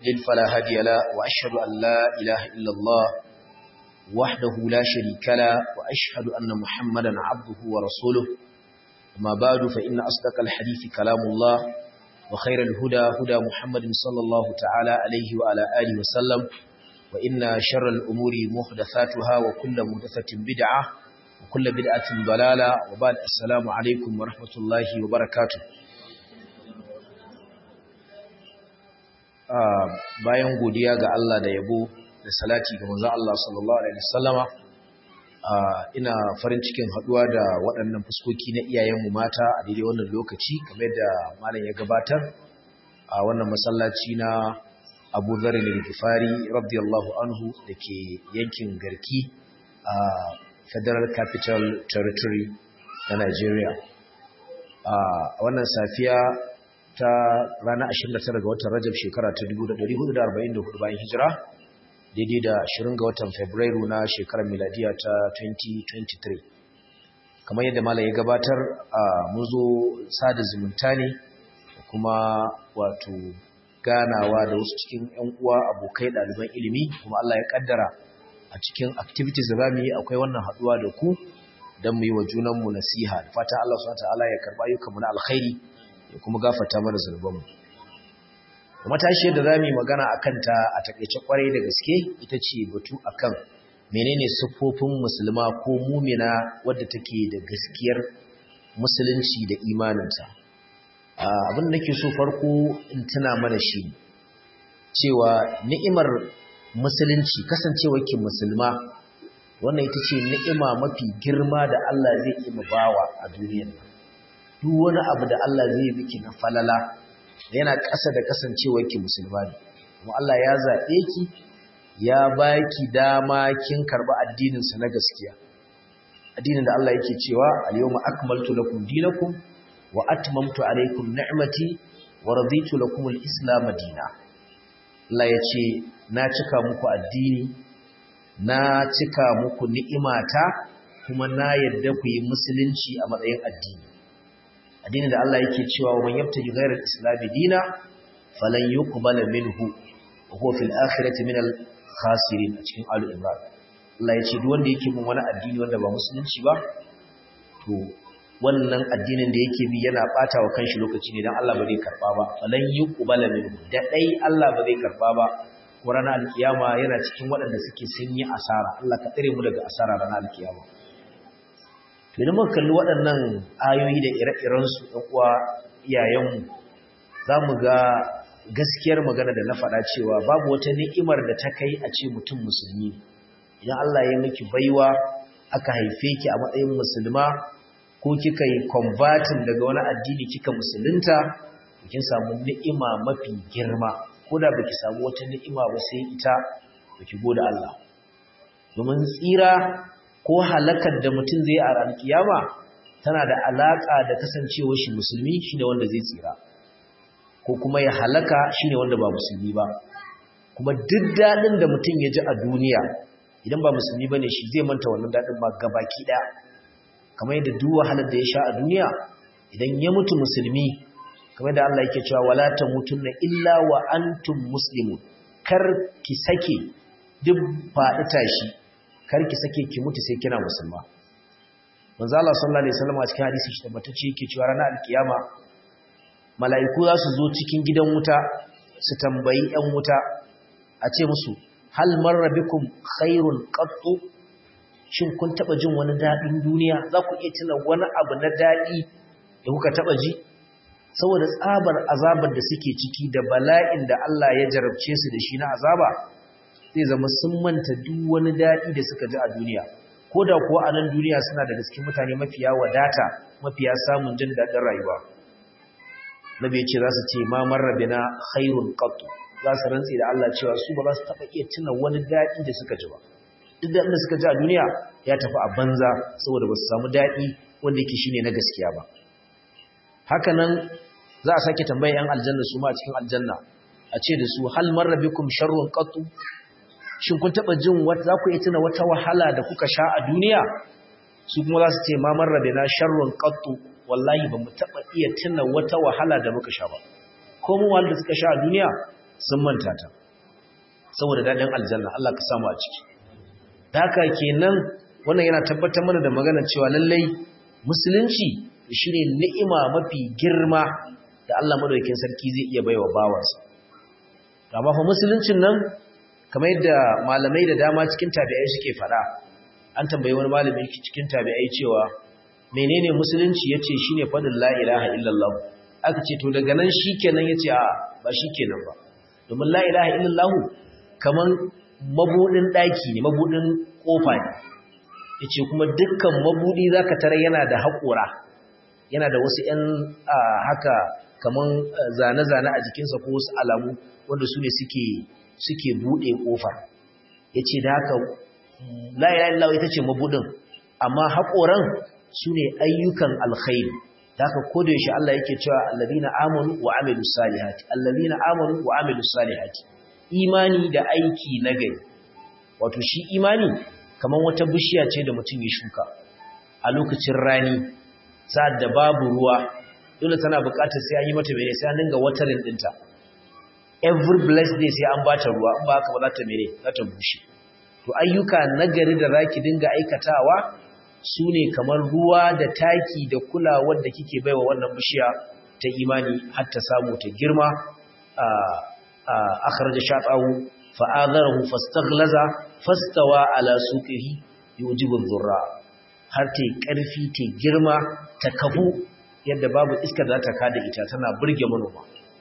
يضلل فلا هادي له وأشهد أن لا إله إلا الله وحده لا شريك له وأشهد أن محمدا عبده ورسوله أما بعد فإن أصدق الحديث كلام الله وخير الهدى هدى محمد صلى الله تعالى عليه وعلى آله وسلم وإن شر الأمور محدثاتها وكل محدثة بدعة وكل بدعة ضلالة وبعد السلام عليكم ورحمة الله وبركاته bayan godiya ga Allah da yabo da salati ga manzon Allah sallallahu alaihi wasallama ina farin cikin haduwa da waɗannan fuskoki na iyayenmu mata a daidai wannan lokaci kamar da malam ya gabatar a wannan masallaci na Abu Dharr al-Ghifari radiyallahu anhu dake yankin Garki a Federal Capital Territory na Nigeria a wannan safiya ta ranar 29 ga watan Rajab shekara ta 1444 bayan hijira daidai da 20 ga watan Fabrairu na shekarar miladiya ta 2023 kamar yadda malam ya gabatar a mun zo sada zumunta ne kuma wato ganawa da wasu cikin ƴan uwa abokai ɗaliban ilimi kuma Allah ya kaddara a cikin activities da zamu yi akwai wannan haduwa da ku don mu yi wa junanmu nasiha da fatan Allah subhanahu wa ta'ala ya karba ayyukanmu na alkhairi ya kuma gafata mana zunubanmu matashiyar da za mu yi magana a kanta a takaice kwarai da gaske ita ce batu akan menene siffofin musulma ko mumina wadda take da gaskiyar musulunci da imaninta abin da nake so farko in tuna mana shi cewa ni'imar musulunci kasancewar ki musulma wannan ita ce ni'ima mafi girma da Allah zai yi bawa a duniyar nan duk wani abu da Allah zai miki na falala yana ƙasa da kasancewarki musulma ne kuma Allah ya zaɓe ki ya baki dama kin karɓi addininsa na gaskiya addinin da Allah yake cewa al-yawma akmaltu lakum dinakum wa atmamtu alaykum ni'mati wa raditu lakum al-islam dinan Allah ya ce na cika muku addini na cika muku ni'imata kuma na yadda ku yi musulunci a matsayin addini addinin da Allah yake cewa wa man yabtaji ghayra al-islam dina falan yuqbala minhu wa huwa fil akhirati min al-khasirin a cikin alu imran Allah yace duk wanda yake bin wani addini wanda ba musulunci ba to wannan addinin da yake bi yana bata wa kanshi lokaci ne dan Allah ba zai karba ba falan yuqbala minhu da dai Allah ba zai karba ba ko ranar alkiyama yana cikin waɗanda suke sun yi asara Allah ka tsare mu daga asara ranar alkiyama idan muka kalli waɗannan ayoyi da ire-irensu ɗan uwa iyayenmu za mu ga gaskiyar magana da na faɗa cewa babu wata ni'imar da ta kai a ce mutum musulmi idan Allah ya miki baiwa aka haife ki a matsayin musulma ko kika yi converting daga wani addini kika musulunta kin samu ni'ima mafi girma ko da baki samu wata ni'ima ba sai ita baki gode Allah domin tsira ko halakar da mutum zai a ranar kiyama tana da alaka da kasancewar shi musulmi shine wanda zai tsira ko kuma ya halaka shine wanda ba musulmi ba kuma duk dadin da mutum ya ji a duniya idan ba musulmi bane shi zai manta wannan dadin ma gabaki daya kamar yadda duk wahalar da ya sha a duniya idan ya mutu musulmi kamar da Allah yake cewa wala tamutunna illa wa antum muslimun kar ki sake duk faɗi tashi karki sake ki mutu sai kina musulma manzo Allah sallallahu alaihi wasallam a cikin hadisi shi tabbatacce yake cewa ranar alkiyama mala'iku za su zo cikin gidan wuta su tambayi ɗan wuta a ce musu hal marra bikum khairun qattu shin kun taba jin wani dadin duniya za ku iya tuna wani abu na dadi da kuka taba ji saboda tsabar azabar da suke ciki da bala'in da Allah ya jarabce su da shi na azaba zai zama sun manta duk wani daɗi da suka ji a duniya ko da kuwa a nan duniya suna da gaske mutane mafiya wadata mafiya samun jin daɗin rayuwa nabi ce za su ce ma marrabe na khairun qattu za su rantse da Allah cewa su ba za su taɓa iya tuna wani daɗi da suka ji ba duk daɗin da suka ji a duniya ya tafi a banza saboda ba su samu daɗi wanda yake shine na gaskiya ba haka nan za a sake tambaya yan aljanna su ma cikin aljanna a ce da su hal marrabikum sharrun qattu shin kun taba jin wata za ku iya tuna wata wahala da kuka sha a duniya su kuma za su ce ma marrabina sharrun qattu wallahi ba mu taba iya tuna wata wahala da muka sha ba ko mu wanda suka sha a duniya sun manta ta saboda daɗin aljanna Allah ka samu a ciki da haka kenan wannan yana tabbatar mana da magana cewa lallai musulunci shine ni'ima mafi girma da Allah madaukakin sarki zai iya baiwa bawansa amma fa musuluncin nan kamar yadda malamai da dama cikin tabi'ai suke faɗa an tambayi wani malami cikin tabi'ai cewa menene musulunci yace shine fadin la ilaha illallah aka ce to daga nan shikenan yace a ba shikenan ba domin la ilaha illallah kaman mabudin daki ne mabudin kofa ne yace kuma dukkan mabudi zaka tare yana da haƙura yana da wasu 'yan haka kaman zane-zane a jikinsa ko wasu alamu wanda su ne suke suke buɗe ƙofar ya ce da haka la'ila'ilawa ita ce mabuɗin amma haƙoran su ne ayyukan alkhairi da haka kodayaushe Allah yake cewa allazina amanu wa amilu salihati allazina amanu wa amilu salihati imani da aiki na gari wato shi imani kamar wata bishiya ce da mutum ya shuka a lokacin rani sa'ad da babu ruwa dole tana buƙatar sai an yi mata mene sai an dinga watarin ɗinta every blessed day sai an bata ruwa in ba haka ba za ta mene za ta bushe to ayyuka nagari da zaki dinga aikatawa su ne kamar ruwa da taki da kulawar da kike baiwa wannan bishiya ta imani har ta samu ta girma a akhraja shaqahu fa'adharahu fastaghlaza fastawa ala suqihi yujibu dhurra har ta karfi ta girma ta kafu yadda babu iska da ta kada ita tana burge manoma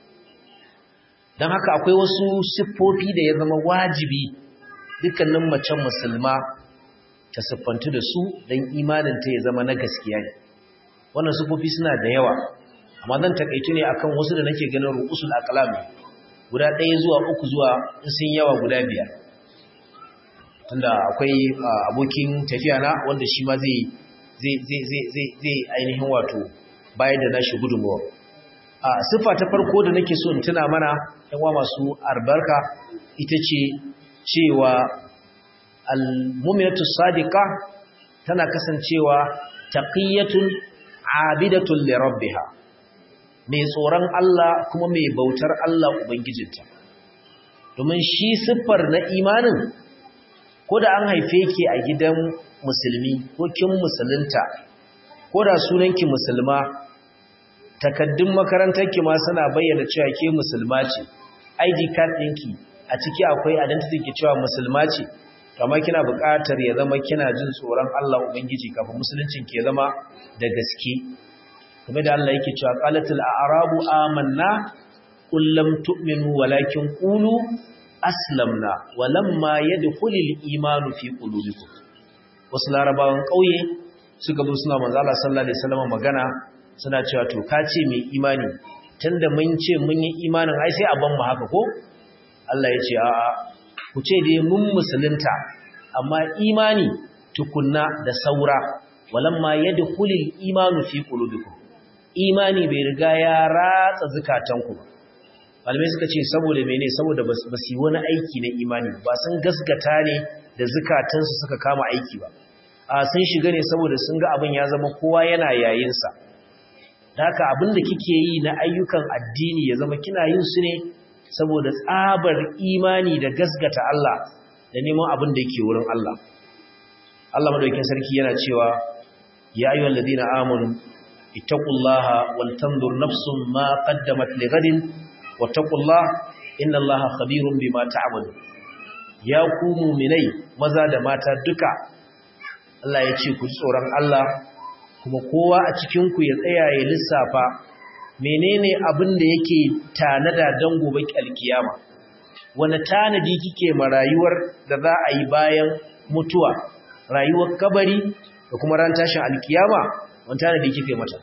don haka akwai wasu siffofi da ya zama wajibi dukkanin macen musulma ta siffantu da su don imaninta ya zama na gaskiya ne wannan siffofi suna da yawa amma zan takaitu ne akan wasu da nake ganin ru'usul aqlam guda ɗaya zuwa uku zuwa in sun yawa guda biyar tunda akwai abokin tafiya na wanda shi ma zai zai ainihin wato bayan da nashi gudunmuwa a siffa ta farko da nake so in tuna mana yanwa masu albarka ita ce cewa al-mu'minatu sadiqa tana kasancewa taqiyatun abidatun li rabbiha mai tsoron Allah kuma mai bautar Allah ubangijinta domin shi siffar na imanin ko da an haife ki a gidan musulmi ko kin musulunta ko da sunanki musulma takaddun makarantarki ma suna bayyana cewa ke musulma ce ID card ɗinki a ciki akwai identity ki cewa musulma ce amma kina buƙatar ya zama kina jin tsoron Allah ubangiji kafin musuluncin ke zama da gaske kuma da Allah yake cewa qalatul a'rabu amanna qul lam tu'minu walakin qulu aslamna walamma yadkhulul imanu fi qulubikum wasu larabawan ƙauye suka zo suna manzo Allah sallallahu alaihi wasallam magana suna cewa to ka ce mai imani tunda mun ce mun yi imanin ai sai a ban mu haka ko Allah ya ce a'a ku ce dai mun musulunta amma imani tukunna da saura walamma yadkhulul imanu fi qulubikum imani bai riga ya ratsa zukatanku ba malamai suka ce saboda mene saboda ba su yi wani aiki na imani ba sun gasgata ne da zukatansu suka kama aiki ba a sun shiga ne saboda sun ga abin ya zama kowa yana yayinsa da haka abin da kike yi na ayyukan addini ya zama kina yin su ne saboda tsabar imani da gasgata Allah da neman abin da yake wurin Allah Allah madaukakin sarki yana cewa ya ayyuhal ladina amanu ittaqullaha wal tanzur nafsum ma qaddamat lighadin wattaqullaha innallaha khabirun bima ta'malun ya ku mu'minai maza da mata duka Allah ya ce ku tsoron Allah kuma kowa a cikin ku ya tsaya ya lissafa menene abin da yake tanada don gobe alkiyama wani tanadi kike ma rayuwar da za a yi bayan mutuwa rayuwar kabari da kuma ran tashin alkiyama wani tanadi kike mata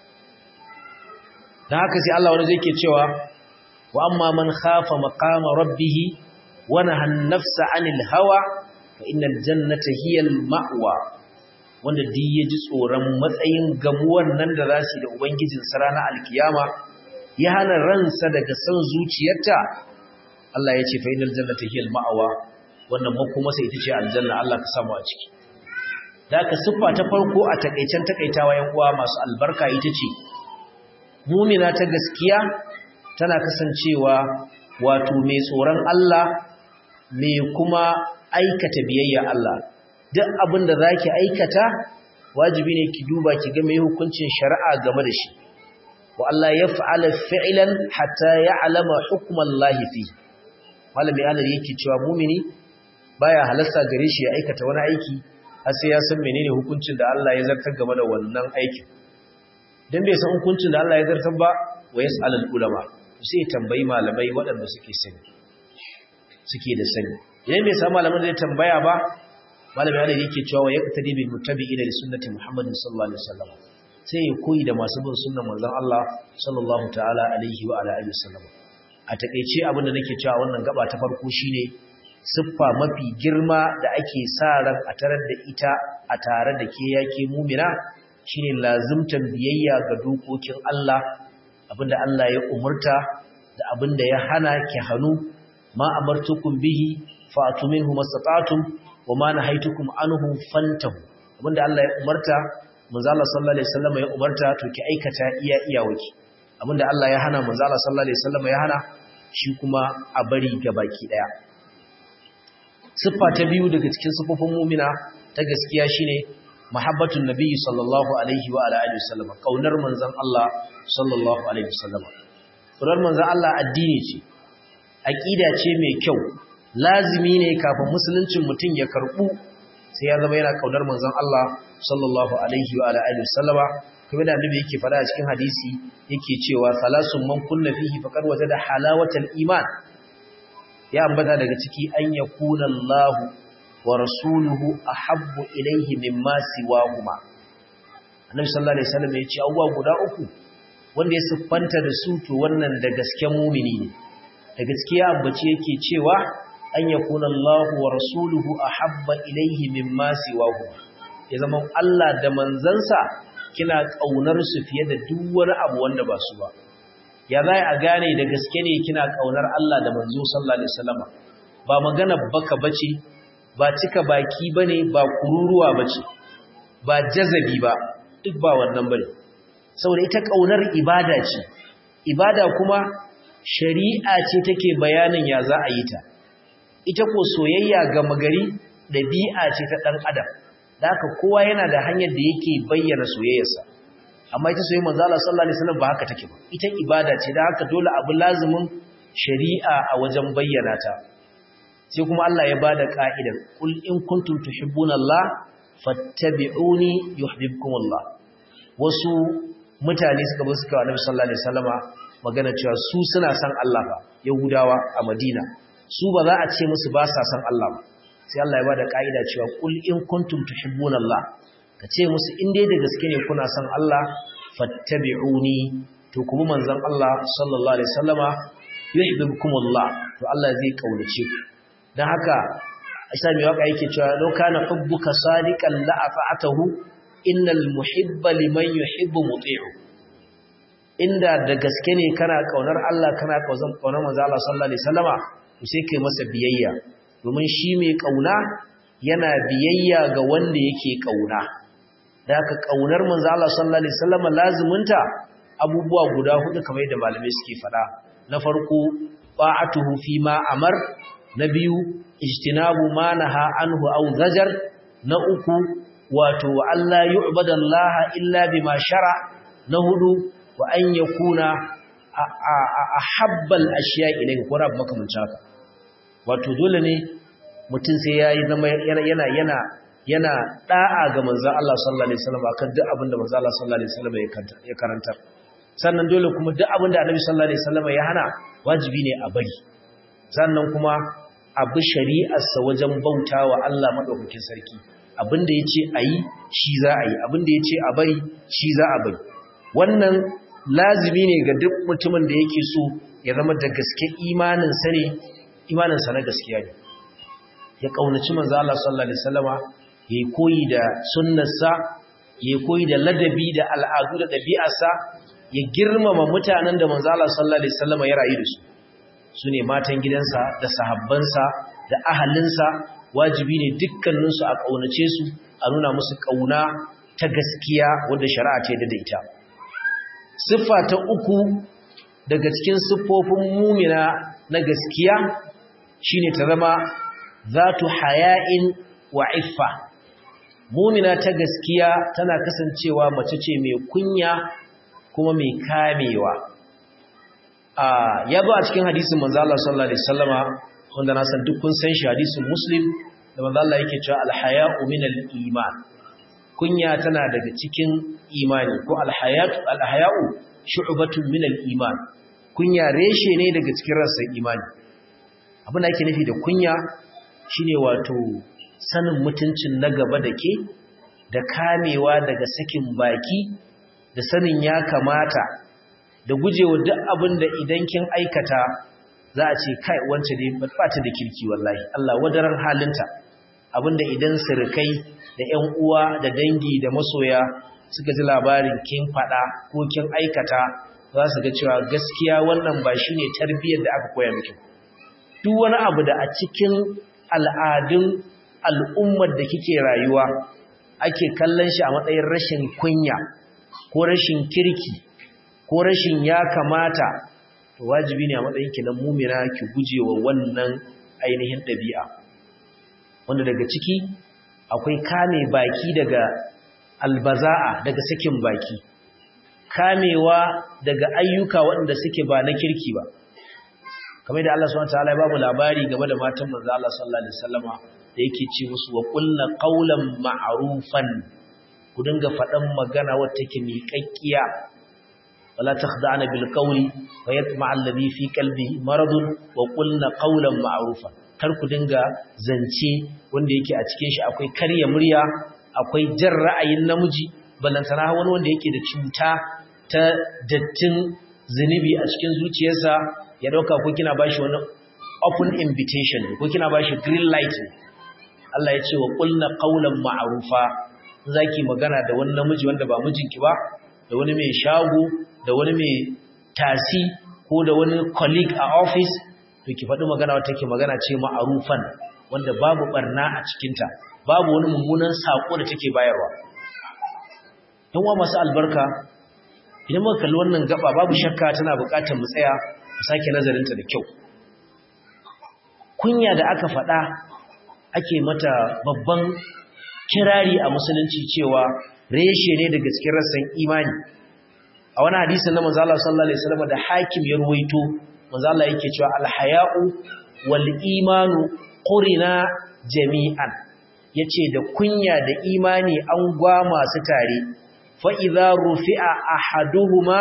don haka sai Allah wani zai ke cewa wa amma man khafa maqama rabbih wa nahan nafsa anil hawa fa innal jannata hiyal ma'wa wanda duk ya ji tsoron matsayin gamuwan nan da za su da Ubangijin ranar alkiyama ya hana ransa daga son zuciyarta Allah ya ce fa'inal jannata hiyal ma'awa wannan makomasa ita ce aljanna Allah ka samu a ciki da ka siffa ta farko a takaicen takaitawa yan uwa masu albarka ita ce mumina ta gaskiya tana kasancewa wato mai tsoron Allah mai kuma aikata biyayya Allah duk abin da zaki aikata wajibi ne ki duba ki ga mai hukuncin shari'a game da shi wa Allah ya fa'ala fi'lan hatta ya'lama hukmallahi fi malami Allah yake cewa mumini baya halasta gare shi ya aikata wani aiki har sai ya san menene hukuncin da Allah ya zartar game da wannan aikin dan bai san hukuncin da Allah ya zartar ba wa yas'alul ulama sai tambayi malamai waɗanda suke sani suke da sani idan bai san malaman da ya tambaya ba malami Allah yake cewa wa yaqtadi bil muttabi'ina li sunnati Muhammadin sallallahu alaihi wasallam sai ya koyi da masu bin sunnar manzon Allah sallallahu ta'ala alaihi wa ala alihi wasallam a takeice abin da nake cewa wannan gaba ta farko shine siffa mafi girma da ake sa ran a tarar da ita a tare da ke yake mumina shine lazimtan biyayya ga dokokin Allah abinda Allah ya umurta da abinda ya hana ki hanu ma amartukum bihi fa'tu minhu mastata'tum wa ma nahaytukum anhu fantahu abinda Allah ya umarta manzo Allah sallallahu alaihi wasallam ya umarta to ki aikata iya iyawaki abinda Allah ya hana manzo Allah sallallahu alaihi wasallam ya hana shi kuma a bari gabaki daya siffa ta biyu daga cikin siffofin mu'mina ta gaskiya shine mahabbatun nabiyyi sallallahu alaihi wa alihi wasallam kaunar manzon Allah sallallahu alaihi wasallam kaunar manzon Allah addini ce aqida ce mai kyau lazimi ne kafin musuluncin mutum ya karbu sai ya zama yana kaunar manzon Allah sallallahu alaihi wa alihi wasallama kuma da annabi yake fada a cikin hadisi yake cewa salasun man kunna fihi faqad wajada halawatal iman ya ambata daga ciki an yakuna Allah wa rasuluhu ahabbu ilayhi mimma siwahuma annabi sallallahu alaihi wasallam ya ce abuwa guda uku wanda ya siffanta da su to wannan da gaske mumini ne da gaskiya ambaci yake cewa an yakuna Allah wa rasuluhu ahabba ilayhi mimma siwahuma ya zama Allah da manzansa kina kaunar su fiye da duk wani abu wanda ba su ba ya zai a gane da gaske ne kina kaunar Allah da manzo sallallahu alaihi wasallam ba magana baka bace ba cika baki bane ba kururuwa bace ba jazabi ba duk ba wannan bane saboda ita kaunar ibada ce ibada kuma shari'a ce take bayanin ya za a yi ta ita ko soyayya ga magari dabi'a ce ta dan adam da haka kowa yana da hanyar da yake bayyana soyayyarsa amma ita soyayyar manzo Allah sallallahu alaihi wasallam ba haka take ba ita ibada ce da haka dole abu lazimin shari'a a wajen bayyana ta sai kuma Allah ya bada ka'idar kul in kuntum tuhibbuna Allah fattabi'uni yuhibbukumullah wasu mutane suka bi suka Annabi sallallahu alaihi wasallama magana cewa su suna san Allah ba Yahudawa a Madina su ba za a ce musu ba sa san Allah ba sai Allah ya bada ka'ida cewa kul in kuntum tuhibbuna Allah ka ce musu in dai da gaske ne kuna son Allah fattabi'uni to kuma manzon Allah sallallahu alaihi wasallama yuhibbukumullah to Allah zai kaunace ku dan haka Isa mai waka yake cewa law kana hubbuka sadiqan la ata'atahu innal muhibba liman yuhibbu muti'u inda da gaske ne kana kaunar Allah kana kaunar manzon Allah sallallahu alaihi wasallama to sai kai masa biyayya domin shi mai kauna yana biyayya ga wanda yake kauna da haka kaunar manzo Allah sallallahu alaihi wasallam laziminta abubuwa guda hudu kamar yadda malamai suke fada na farko ba'atuhu fi ma amar na biyu ijtinabu ma naha anhu aw zajar na uku wato Allah yu'badallaha illa bima shara na hudu wa an yakuna ahabbal ashiya ilayhi ko rab makamancin haka wato dole ne mutum sai yayi zama yana yana yana da'a ga manzon Allah sallallahu alaihi wasallam akan duk abinda manzon Allah sallallahu alaihi wasallam ya karantar sannan dole kuma duk abinda Annabi sallallahu alaihi wasallam ya hana wajibi ne a bari sannan kuma abu shari'arsa wajen bautawa Allah madaukakin sarki abinda yace ayi shi za a yi abinda yace a bari shi za a bari wannan lazimi ne ga duk mutumin da yake so ya zama da gaske imanin sa ne imanin sa na gaskiya ne ya kaunaci manzo Allah sallallahu alaihi wasallama yayi koyi da sunnarsa yayi koyi da ladabi da al'adu da ɗabi'arsa ya girmama mutanen da manzo Allah sallallahu alaihi wasallam ya rayu da su sune matan gidansa da sahabbansa da ahalinsa wajibi ne dukkanin su a kaunace su a nuna musu kauna ta gaskiya wanda shari'a ta yarda da ita siffa ta uku daga cikin siffofin mumina na gaskiya shine ta zama zatu haya'in wa iffa mumina ta gaskiya tana kasancewa mace ce mai kunya kuma mai kamewa ya zo a cikin hadisin manzo Allah sallallahu alaihi wasallama wanda na san duk kun san shi hadisin muslim da manzo Allah yake cewa al-haya'u min al-iman kunya tana daga cikin imani ko al-hayatu al-haya'u shu'batun min al-iman kunya reshe ne daga cikin rassan imani abin da yake nufi da kunya shine wato sanin mutuncin na gaba da ke da kamewa daga sakin baki da sanin ya kamata da gujewa duk abin da idan kin aikata za a ce kai wance ne ba ta da kirki wallahi Allah wadaran halinta abinda idan sirkai da ƴan uwa da dangi da masoya suka ji labarin kin fada ko kin aikata za su ga cewa gaskiya wannan ba shine tarbiyyar da aka koya miki duk wani abu da a cikin al'adun al'ummar da kike rayuwa ake kallon shi a matsayin rashin kunya ko rashin kirki ko rashin ya kamata to wajibi ne a matsayin ki na mumina ki gujewa wannan ainihin ɗabi'a wanda daga ciki akwai kame baki daga albaza'a daga sakin baki kamewa daga ayyuka waɗanda suke ba na kirki ba kamar da Allah subhanahu wataala ya babu labari game da matan manzo Allah sallallahu alaihi wasallama da yake ce musu wa qulna qawlan ma'rufan ku dinga faɗan magana wacce take miƙaƙƙiya wala takhda'na bil qawli fa yatma'a alladhi fi qalbihi maradun wa qulna qawlan ma'rufan kar ku dinga zance wanda yake a cikin shi akwai karya murya akwai jan ra'ayin namiji balantana wani wanda yake da cuta ta dattin zunubi a cikin zuciyarsa ya dauka ko kina bashi wani open invitation ko kina bashi green light Allah ya ce wa qulna qawlan ma'rufa zaki magana da wani namiji wanda ba mijinki ba da wani mai shago da wani mai tasi ko da wani colleague a office to ki faɗi magana wata ke magana ce ma'arufan wanda babu barna a cikinta babu wani mummunan saƙo da take bayarwa yan uwa masu albarka idan muka kalli wannan gaba babu shakka tana buƙatar mu tsaya mu sake nazarinta da kyau kunya da aka faɗa ake mata babban kirari a musulunci cewa reshe ne daga cikin rassan imani a wani hadisin na manzo Allah sallallahu alaihi wasallam da hakim ya ruwaito manzo Allah yake cewa alhaya'u wal imanu qurina jami'an yace da kunya da imani an gwa masu tare fa idza rufi'a ahaduhuma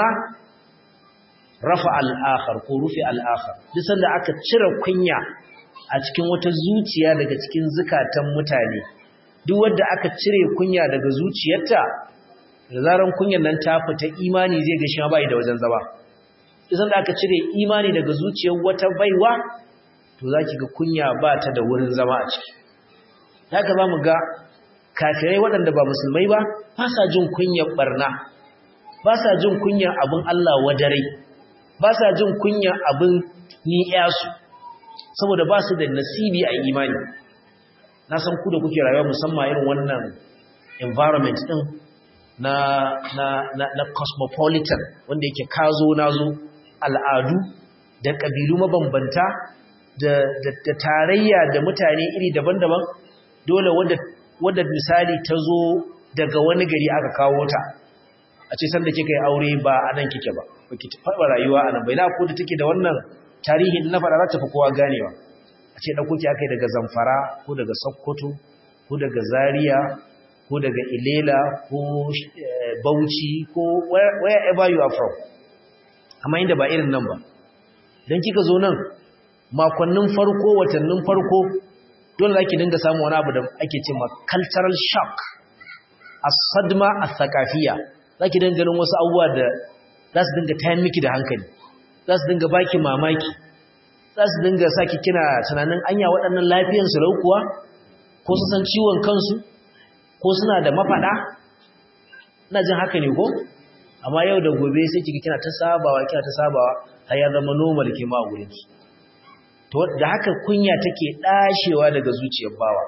rafa al-akhar ko rufi al-akhar duk sanda aka cire kunya a cikin wata zuciya daga cikin zukatan mutane duk wanda aka cire kunya daga zuciyarta da zaran kunyan nan ta fita imani zai ga shi ma bai da wajen zama idan da aka cire imani daga zuciyar wata baiwa to zaki ga kunya ba ta da wurin zama a ciki haka za mu ga kafirai waɗanda ba musulmai ba ba sa jin kunyar barna ba sa jin kunyar abin Allah wadare ba sa jin kunyar abin ni'yasu saboda ba su da nasibi a imani na san ku da kuke rayuwa musamman irin wannan environment din na na na, na cosmopolitan wanda yake kazo nazo al'adu da ƙabilu mabambanta da, da, da tarayya da mutane iri daban-daban dole wadda misali ta zo daga wani gari aka kawo ta a ce sanda kika yi aure ba a nan kike ba ba ki faɗa rayuwa a nan bai na ko da take da wannan tarihin na faɗa za ta fi kowa ganewa a ce ɗauko ki aka yi daga zamfara ko daga sokoto ko daga zaria ko daga ilela ko bauchi ko wherever you are from amma inda ba irin nan ba don kika zo nan makonnin farko watannin farko dole za ki dinga samun wani abu da ake ce ma cultural shock a sadma a thakafiya za ki dinga ganin wasu abubuwa da za su dinga tayan miki da hankali za su dinga baki mamaki za su dinga saki kina tunanin anya waɗannan lafiyansu raukuwa ko su san ciwon kansu ko suna da mafaɗa ina jin haka ne ko amma yau da gobe sai kika kina ta sabawa kina ta sabawa har ya zama normal ke ma gurin ki to da haka kunya take dashewa daga zuciyar bawa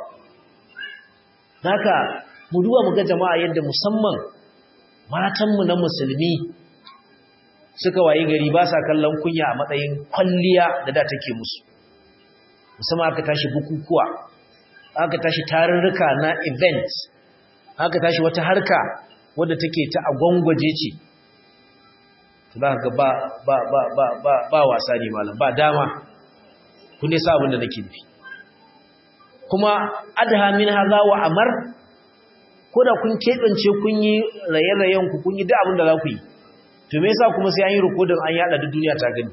haka mu duba mu ga jama'a yadda musamman matan mu na musulmi suka wayi gari ba sa kallon kunya a matsayin kwalliya da da take musu musamman aka tashi bukukuwa aka tashi tarurruka na event aka tashi wata harka wadda take ta agwangwaje ce za ga ba ba ba ba ba ba wasa ne malam ba dama kun dai sa abin da nake nufi kuma adha min hadha wa amar ko da kun kebance kun yi raye-rayen ku kun yi duk abin da za ku yi to me yasa kuma sai an yi rikodin an yada duk duniya ta gani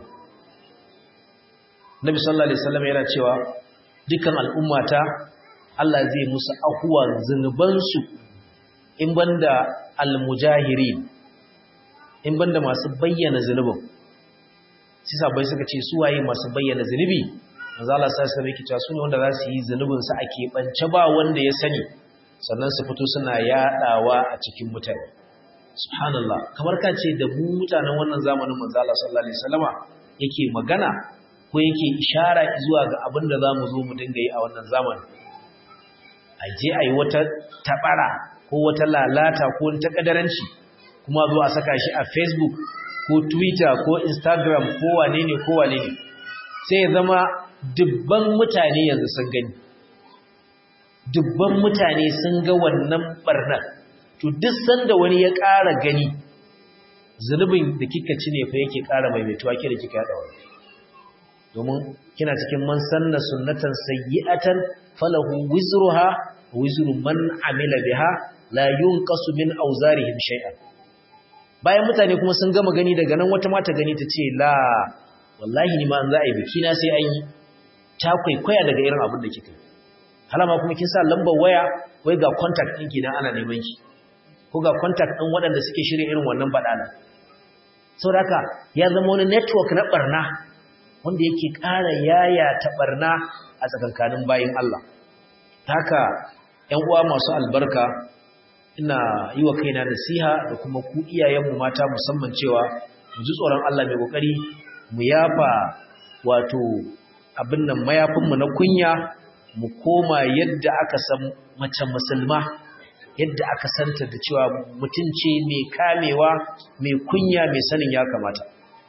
Nabi sallallahu alaihi wasallam yana cewa dukkan al'ummata Allah zai musu ahuwa zunubansu in banda almujahirin in banda masu bayyana zunubin sai sabai suka ce su waye masu bayyana zunubi manzo Allah sai sai yake cewa sune wanda za su yi zunubin su a keɓance ba wanda ya sani sannan su fito suna yadawa a cikin mutane subhanallah kamar ka ce da mu mutanen wannan zamanin manzo Allah sallallahu alaihi wasallama yake magana ko yake ishara zuwa ga abin da zamu zo mu dinga yi a wannan zamanin a je a yi wata tabara ko wata lalata ko ta kadaranci kuma zo a saka shi a facebook ko twitter ko instagram ko wane ne ko wane ne sai ya zama dubban mutane yanzu sun gani dubban mutane sun ga wannan barnar to duk sanda wani ya ƙara gani zunubin da kika ci ne fa yake ƙara maimaituwa ke da kika yada wani domin kina cikin man sanna sunnatan sayyi'atan falahu wizruha wa wizru man amila biha la yunqasu min awzarihim shay'an bayan mutane kuma sun gama gani daga nan wata mata gani ta ce la wallahi ni ma an za a yi biki na sai an yi ta kwaikwaya daga irin abin da kika yi halama kuma kin sa lambar waya wai ga contact ɗin ki dan ana neman ki ko ga contact ɗin waɗanda suke shirya irin wannan badala saboda haka ya zama wani network na barna wanda yake ƙara yaya ta barna a tsakankanin bayin Allah haka ƴan uwa masu albarka ina yi wa kaina nasiha da kuma ku iyayenmu mata musamman cewa mu ji tsoron Allah mai kokari mu yafa wato abin nan mayafinmu na kunya mu koma yadda aka san mace musulma yadda aka santa da cewa mutunce mai kamewa mai kunya mai sanin ya kamata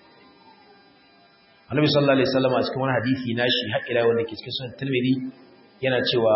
Annabi sallallahu alaihi wasallam a cikin wani hadisi nashi har ila wanda ke cikin sunan Tirmidhi yana cewa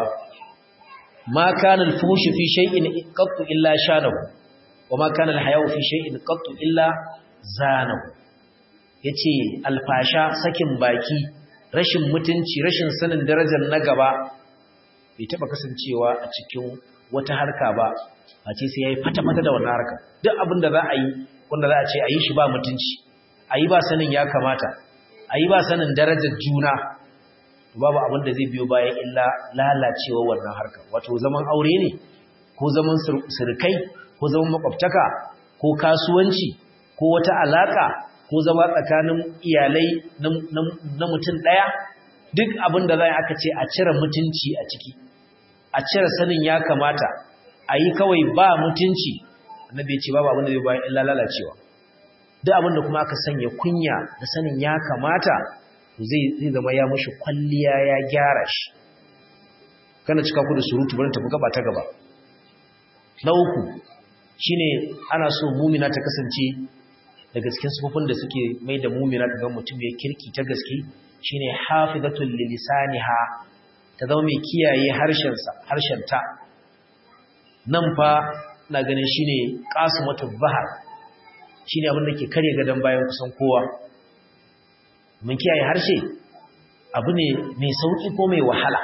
ma kana al-fuhshu fi shay'in qattu illa shanahu wa ma kana al-haya'u fi shay'in qattu illa zanahu yace alfasha sakin baki rashin mutunci rashin sanin darajar na gaba bai taba kasancewa a cikin wata harka ba a ce sai yayi fata-fata da wannan harka duk abin da za a yi wanda za a ce a yi shi ba mutunci a yi ba sanin ya kamata a yi ba sanin darajar juna babu abin da zai biyo bayan illa lalacewa wannan harka wato zaman aure ne ko zaman surukai ko zaman makwabtaka ko kasuwanci ko wata alaka ko zama tsakanin iyalai na mutum ɗaya duk abin da za aka ce a cire mutunci a ciki a cire sanin ya kamata a yi kawai ba mutunci annabi ce babu abin da zai bayan illa lalacewa duk abin da kuma aka sanya kunya da sanin ya kamata zai zama ya mushi kwalliya ya gyara shi kana cika ku da surutu bari tafi gaba ta gaba na uku shine ana so mumina ta kasance daga cikin sufufin da suke mai da mumina ga mutum ya kirki ta gaske shine hafizatul lilisaniha ta zama mai kiyaye harshen sa harshen ta nan fa na ganin shine qasimatul bahar shine abin da ke kare gadan bayan kusan kowa mun kiyaye harshe abu ne mai sauki ko mai wahala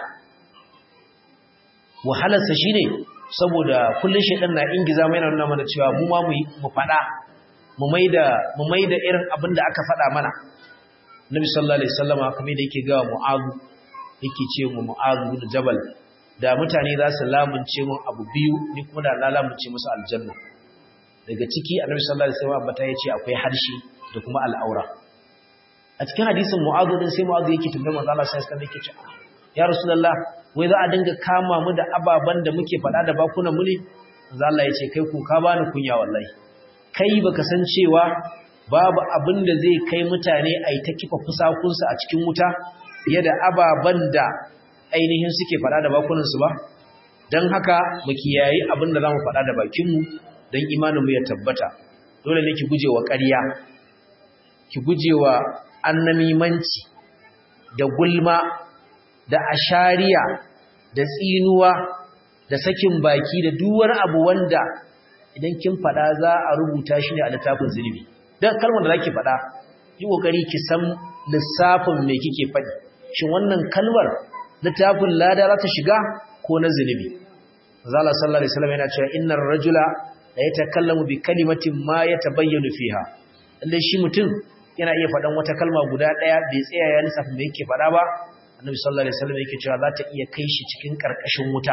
wahalarsa shine saboda kullun shedan na ingiza mai nuna mana cewa mu ma mu fada mu maida mu maida irin abin da aka fada mana Nabi sallallahu alaihi wasallama kamar da yake ga Mu'adh yake ce mu Mu'adh bin Jabal da mutane za su lamunce mun abu biyu ni kuma da na lamunce musu aljanna daga ciki Annabi sallallahu alaihi wasallama bata yace akwai harshe da kuma al'aura a cikin hadisin Mu'adh din sai Mu'adh yake tambayar manzo Allah sai sai yake ce ya Rasulullah wai za a dinga kama mu da ababan da muke faɗa da bakunan mu ne manzo Allah yace kai ku ka bani kunya wallahi kai baka san cewa babu abin da zai kai mutane a yi ta kifa fusakunsu a cikin wuta fiye da ababen da ainihin suke faɗa da bakunansu ba don haka mu kiyayi abin da za mu faɗa da bakinmu don imaninmu ya tabbata dole ne ki guje wa ƙarya ki gujewa annamimanci da gulma da ashariya da tsinuwa da sakin baki da duk wani abu wanda idan kin faɗa za a rubuta shi ne a littafin zunubi dan kalmar da zaki faɗa yi kokari ki san lissafin me kike faɗi shin wannan kalmar littafin lada za ta shiga ko na zunubi zala sallallahu alaihi wasallam yana cewa innar rajula la yatakallamu bi kalimatin ma yatabayyanu fiha lalle shi mutum yana iya faɗan wata kalma guda ɗaya bai tsaya ya lissafa me yake faɗa ba annabi sallallahu alaihi wasallam yake cewa za ta iya kai shi cikin karkashin wuta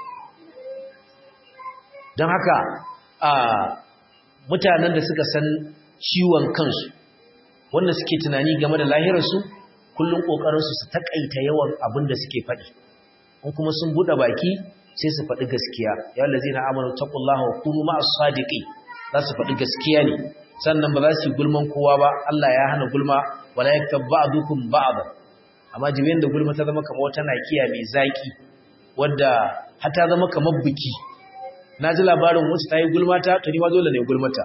don haka a mutanen da suka san ciwon kansu wanda suke tunani game da lahirarsu kullum ƙoƙarinsu su taƙaita yawan abin da suke faɗi in kuma sun buɗe baki sai su faɗi gaskiya ya wallazi na amanu taqullaha wa kunu ma'as sadiqin za su faɗi gaskiya ne sannan ba za su yi gulman kowa ba Allah ya hana gulma wala yaktab ba'dukum ba'd amma jibin da gulma ta zama kamar wata nakiya mai zaki wanda har ta zama kamar biki na ji labarin wasu ta yi gulmata to ni ma dole ne gulmata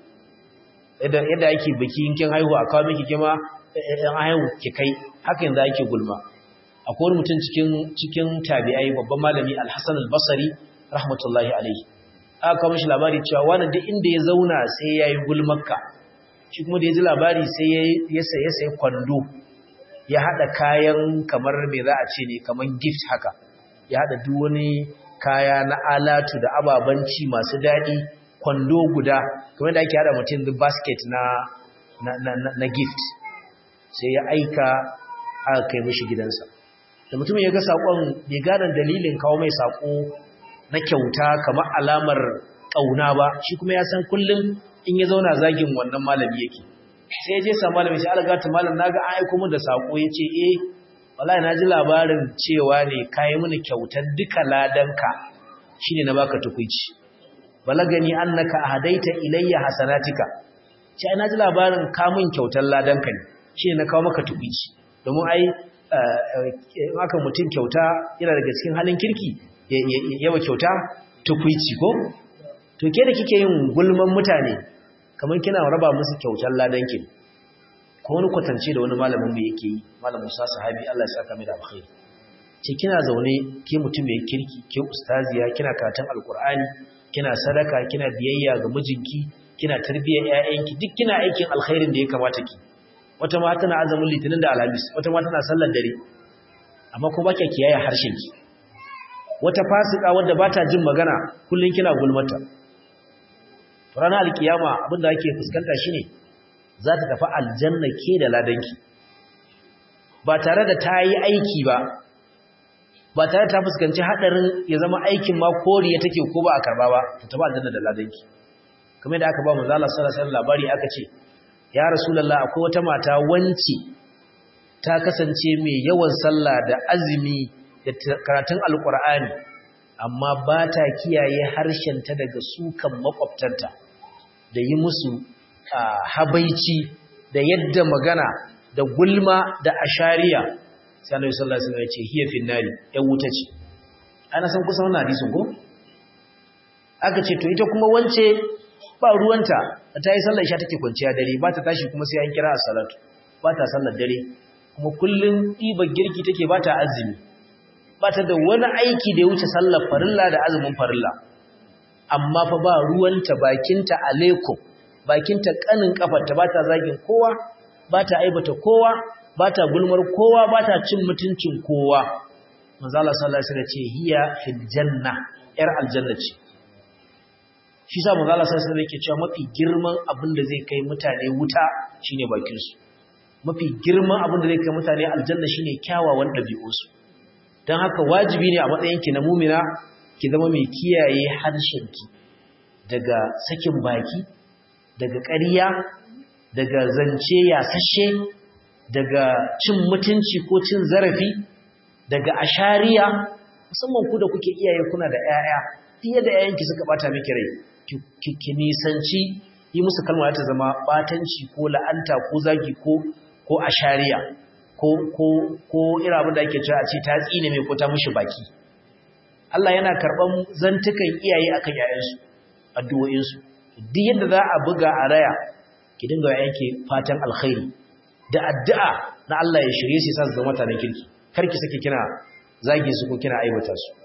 yadda ake biki in kin haihu a kawo miki kima yan haihu ki kai haka yanzu ake gulma akwai wani mutum cikin cikin tabi'ai babban malami al-Hasan al-Basri rahmatullahi alaihi aka kawo mishi labari cewa wani duk inda ya zauna sai yayi gulmarka shi kuma da ya ji labari sai ya ya sai kwando ya hada kayan kamar me za a ce ne kamar gift haka ya hada duk wani kaya na alatu da ababanci masu daɗi kwando guda kamar da ake hada mutum da basket na na, na, na gift sai ya aika aka kai mishi gidansa da mutum ya ga saƙon bai gane dalilin kawo mai saƙo na kyauta kamar alamar ƙauna ba shi kuma ya san kullum in ya zauna zagin wannan malami yake sai ya je sa malami sai algata malam naga an aiko min da saƙo ya ce eh wallahi na ji labarin cewa ne kayi mini kyautar duka ladanka shine na baka tukuici balagani annaka ahadaita ilayya hasanatika ce na ji labarin ka min kyautar ladanka ne shine na kawo maka tukuici domin ai aka mutum kyauta yana daga cikin halin kirki yawa kyauta tukuici ko to ke da kike yin gulman mutane kamar kina raba musu kyautar ladanki ko wani kwatance da wani malamin mu yake yi malamin sa sahabi Allah ya saka mai da alkhairi ce kina zaune ke mutum mai kirki ke ustaziya kina karatun alkur'ani kina sadaka kina biyayya ga mijinki kina tarbiyyar ƴaƴanki duk kina aikin alkhairin da ya kamata ki wata ma tana azumin litinin da alhamis wata ma tana sallar dare amma ko baki kiyaye harshen ki wata fasika wadda bata jin magana kullun kina gulmata ranar alkiyama abinda ake fuskanta shine za ta tafi aljanna ke da ladanki ba tare da ta yi aiki ba ba tare ta fuskanci hadarin ya zama aikin ma koriya take ko ba a karba ba ta tafi aljanna da ladanki kamar da aka ba manzo Allah sallallahu alaihi wasallam labari aka ce ya rasulullah akwai wata mata wanci ta kasance mai yawan sallah da azumi da karatun alqur'ani amma ba ta kiyaye harshenta daga sukan makwabtanta da yi musu habaici da yadda magana da gulma da ashariya sai Annabi sallallahu alaihi wasallam ya ce hiya fin nari ya wuta ce ana san kusan wannan hadisin ko aka ce to ita kuma wance ba ruwanta ta yi sallar isha take kwanciya dare ba ta tashi kuma sai an kira as-salatu ba ta sallar dare kuma kullun ɗiba girki take ba ta azumi ba ta da wani aiki da ya wuce sallar farilla da azumin farilla amma fa ba ruwanta bakinta alaikum bakinta kanin kafarta ba ta zagin kowa ba ta aibata kowa ba ta gulmar kowa ba ta cin mutuncin kowa manzo Allah sallallahu alaihi wasallam ce hiya fil janna yar aljanna ce shi sa manzo Allah sallallahu alaihi wasallam yake cewa mafi girman abin da zai kai mutane wuta shine bakin su mafi girman abin da zai kai mutane aljanna shine kyawawan dabi'unsu dan haka wajibi ne a matsayin ki na mu'mina ki zama mai kiyaye harshenki daga sakin baki daga ƙarya daga zance yasashe daga cin mutunci ko cin zarafi daga ashariya musamman ku da kuke iyaye kuna da 'ya'ya fiye da 'ya'yanki suka bata miki rai ki nisanci yi musu kalma ta zama batanci ko la'anta ko zagi ko ko ashariya ko ko ko irin abin da ake cewa a ce ta tsine mai ko ta mishi baki Allah yana karban zantukan iyaye akan 'ya'yansu addu'o'insu duk yadda za a buga a raya ki dinga wa yanke fatan alkhairi da addu'a na Allah ya shirye su sa su zama mutanen kirki kar ki sake kina zage su ko kina aibata su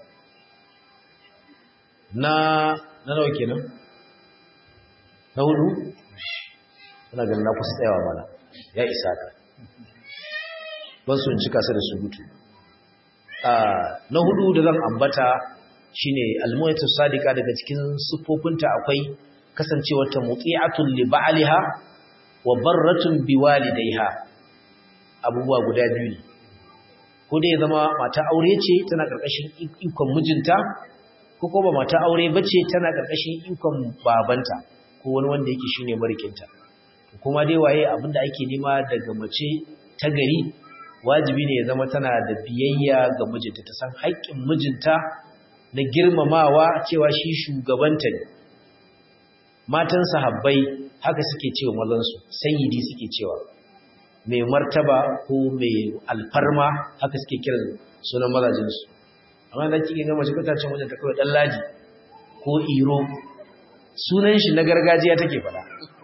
na na nawa kenan na hudu ina ganin na kusa tsayawa mana ya isa ka ban su cika su da surutu na hudu da zan ambata shine almu'atu sadiqa daga cikin siffofinta akwai kasancewar ta muti'atun li ba'liha wa barratun biwalidayha abubuwa guda biyu ne ko dai zama mata aure ce tana karkashin ikon mijinta ko ko ba mata aure bace tana karkashin ikon babanta ko wani wanda yake shine marikinta kuma dai waye abinda ake nema daga mace ta gari wajibi ne ya zama tana da biyayya ga mijinta ta san haƙƙin mijinta na girmamawa cewa shi shugabanta ne matan sahabbai haka suke cewa mazansu sayyidi suke cewa mai martaba ko mai alfarma haka suke kiran sunan mazajinsu amma da kike ga mace kata cin wajen ta kawai dan laji ko iro sunan shi na gargajiya take fada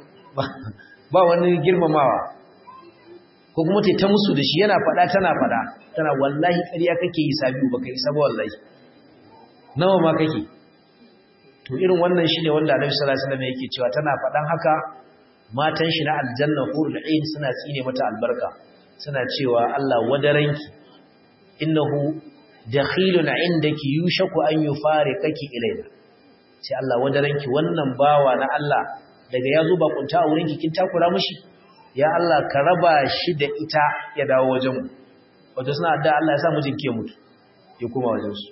ba wani girmamawa ko kuma ta ta musu da shi yana fada tana fada tana wallahi ƙarya kake yi sabiu baka yi sabo wallahi nawa ma kake to irin wannan shine wanda Annabi sallallahu alaihi wasallam yake cewa tana fadan haka matan shi na aljanna hurul ain suna tsine mata albarka suna cewa Allah wadaranki innahu dakhilun indaki yushaku an yufariqaki ilayna sai Allah wadaranki wannan bawa na Allah daga yazo ba kunta a wurinki kin takura mishi ya Allah ka raba shi da ita ya dawo wajen mu wato suna da Allah ya sa mijin ke mutu ya koma wajen su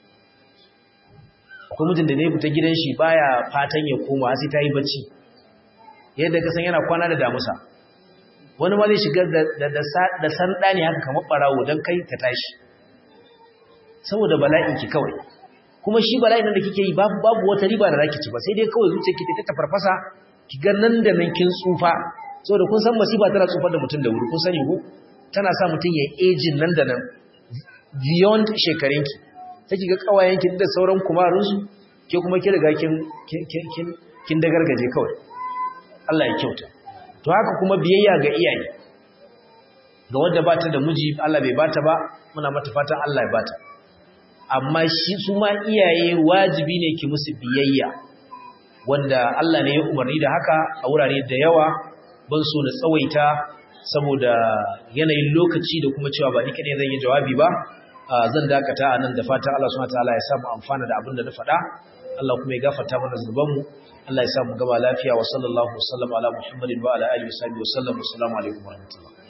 akwai mijin da ne fita gidan shi baya fatan ya koma sai ta yi bacci yadda ka san yana kwana da damusa wani ma zai shiga da sanda ne haka kamar barawo don kai ka tashi saboda bala'in ki kawai kuma shi bala'in da kike yi babu babu wata riba da zaki ci ba sai dai kawai zuciyarki ta tafarfasa ki ga nan da nan kin tsufa saboda kun san masifa tana tsufar da mutum da wuri kun sani ko tana sa mutum ya ejin nan da nan beyond shekarunki sai ki ga kawayenki da sauran kumarunsu ke kuma ki riga kin kin kin dagargaje kawai Allah ya kyauta to haka kuma biyayya ga iyaye ga wanda bata da miji Allah bai bata ba muna mata fatan Allah ya bata amma shi su ma iyaye wajibi ne ki musu biyayya wanda Allah ne ya umarni da haka a wurare da yawa ban so na tsawaita saboda yanayin lokaci da kuma cewa ba ni kadai zan yi jawabi ba zan dakata a nan da fatan Allah subhanahu wataala ya samu amfana da abin da na faɗa Allah kuma ya gafarta mana zunubanmu Allah ya samu gaba lafiya wa sallallahu wasallam ala Muhammadin wa ala alihi wa sahbihi wa sallam assalamu alaikum wa rahmatullah